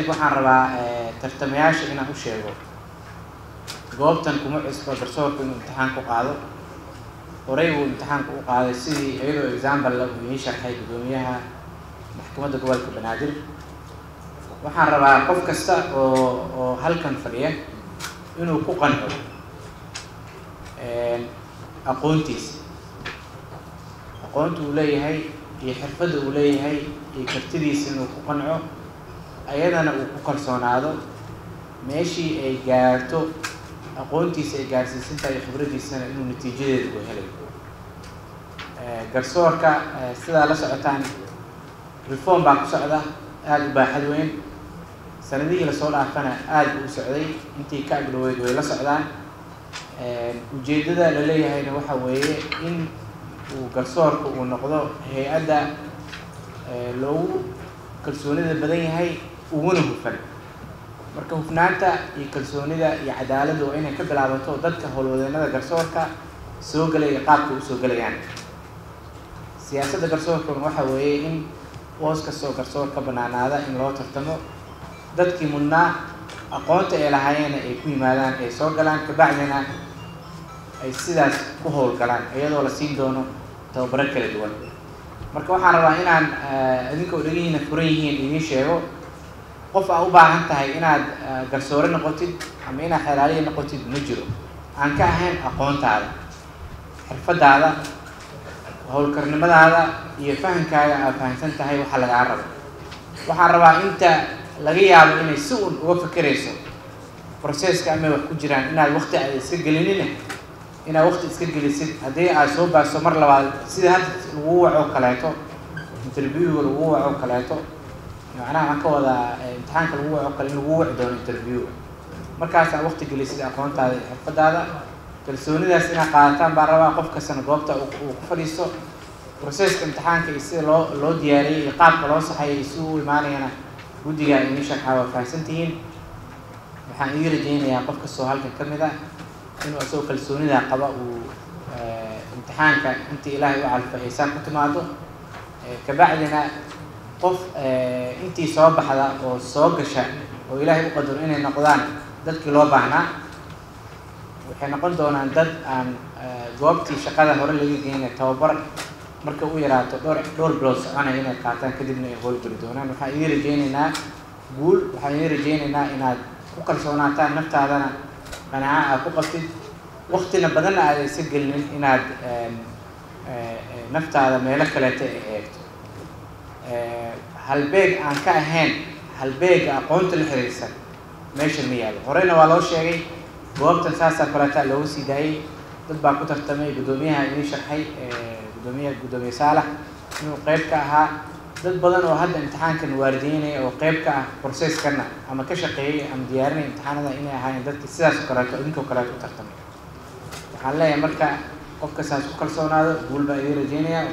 kadib waxaan rabaa tartamayaasha inaan u sheego goobtan kuma cusbo garsoorku inuu imtixaan ku qaado horey buu imtixaanka u qaaday sidii iyadoo example uu ii sharxay guddoomiyaha maxkamadda gobolka banaadir waxaan rabaa qof kasta oo oo halkan fadhiya inuu ku qanco aqoontiisa aqoonta uu leeyahay iyo xirfadda uu leeyahay iyo kartidiisa inuu ku qanco ayadana uu ku kalsoonaado meeshii ay gaarto aqoontiisa ay gaarsiisan tahay khibraddiisana inuu natiijadeeda u helayo garsoorka sidaa la socotaan reform baa ku socda aada u baaxad weyn sanadihii lasoo dhaafana aada u socday intii ka agdhaweyd way la socdaan ujeeddada la leeyahayna waxa weeye in uu garsoorka uu noqdo hay-adda loogu kalsoonida badan yahay uguna hufan marka hufnaanta iyo kalsoonida iyo cadaaladda waa inay ka bilaabato dadka howlwadeenada garsoorka soo gelaya qaabka usoo gelayaan siyaasadda garsoorkuna waxa weeye in boos kastoo garsoor ka banaanaada in loo tartamo dadkii mudnaa aqoonta ay lahaayeena ay ku yimaadaan ay soo galaan kabacdina ay sidaas ku howlgalaan iyadoo la siin doono tababaro kala duwan marka waxaan rabaa inaan idinka odhagihiina furan yihiin idiin sheego qof aa u baahan tahay inaad garsoore noqotid ama inaad xelaaliya noqotid ma jiro aan ka ahayn aqoontaada xirfadaada howlkarnimadaada iyo fahamkaaga aad fahamsan tahay waxa lagaa rabo waxaan rabaa inta laga yaabo inay si un uga fakerayso processka amay wax ku jiraan inaad wakti aad iska gelinina inaad wakti iska gelisid haddii aad soo baaso mar labaad sida hadda lagu waco kaleeto interviewga lagu waco kaleeto macnaha waxaan ka wadaa imtixaanka lagu waco kale in lagu waci doono interviewga markaasaa wakti gelisid aqoontaada iyo xirfadaada kalsoonidaas inaad qaadataan baan rabaa qof kastana goobta uu ku fadhiisto processka imtixaanka iyo sida loo loo diyaariyey iyo qaabka loo saxayo iyo si u imaanayana guddiga ini sharxaa waa fahamsan tihiin waxaan ii rajaynayaa qof kastoo halkan ka mid ah inuu isagoo kalsoonidaa qaba uu imtixaanka intii ilaahay u calfa aysaan ku timaado kabacdina qof intii soo baxda oo soo gasha oo ilaahay u qadaro inay noqdaan dadkii loo baahnaa waxay noqon doonaan dad aan goobtii shaqada hore laga geynay tababar marka u yaraato dhowr dhowr bilood soconaya inay qaataan kadibna ay howlgeli doonaan waxaan idin rajaynaynaa guul waxaan idin rajaynaynaa inaad ku kalsoonaataan naftaadana qanaaco aad ku qabtid waktina badanna aada isa gelinin inaad naftaada meelo kaleeta ay eegto halbeeg aan ka ahayn halbeega aqoonta la xiriirsan meesha ma yaalo horeyna waa loo sheegay goobtan saasaa kaleeta looga sii daayay dad baa ku tartamay guddoomiyaha idin sharxay guddoomiyaha guddoomiye saalax inuu qeyb ka ahaa dad badan oo hadda imtixaankan waalideynaya oo qeyb ka ah processkana ama ka shaqeeyay ama diyaarinaya imtixaanada inay ahaayeen dadki sidaas oo kaleeto idinkoo kaleeto u tartamay waxaan leeyahay marka qofka saas ku kalsoonaado guul baa idiin rajeynaya